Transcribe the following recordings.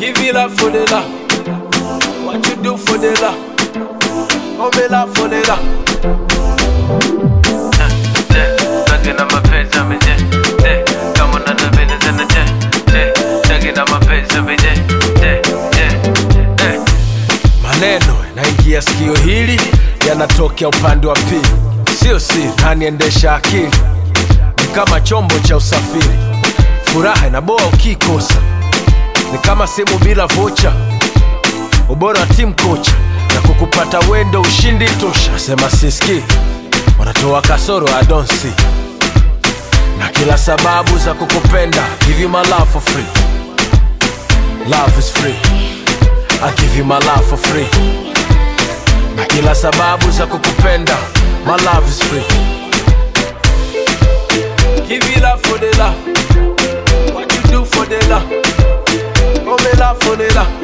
Give it up for the love. What you do for the love? Oh, me love for the love. Talking on my face, I'm in jet. Come on, the business in the jet. Talking on my face, I'm in jet. Maneno naingia sikio hili yanatokea upande wa pili, sio siri, naniendesha akili ni kama chombo cha usafiri. Furaha inaboa ukikosa, ni kama simu bila vocha. Ubora wa timu kocha na kukupata wendo ushindi tosha. Sema siski wanatoa kasoro I don't see na kila sababu za kukupenda. Give you my love for free, love is free. I give you my love for free. Na kila sababu za kukupenda. My love is free. Give you love for the love. What you do for the love. Oh, me love for the love.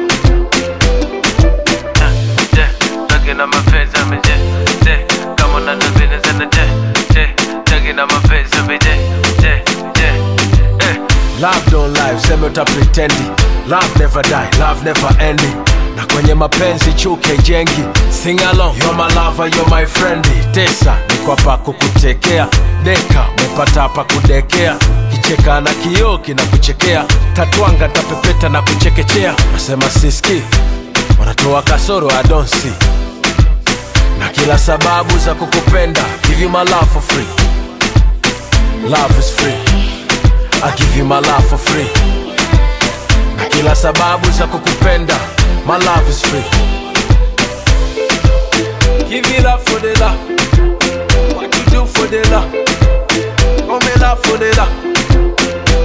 Talking on my face, I'm in jet. Come on, the business in the jet. Talking on my face, I'm in jet. Love don't lie, useme uta pretendi. Love never die, love never ending. Na kwenye mapenzi chuke jengi. Sing along, you're my lover, you're my friend. Tesa, niko hapa kukutekea. Deka, umepata hapa kudekea. Kicheka na kioo kinakuchekea. Tatwanga tapepeta na kuchekechea. Nasema siski, wanatoa kasoro I don't see. Na kila sababu za kukupenda. Give you my love for free. Love is free. I give you my love for free. Na kila sababu za kukupenda. My love is free. Give you love for the love. What you do for the love. Oh, me love for the love.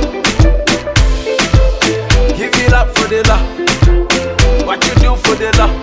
Give you love for the love. What you do for the love.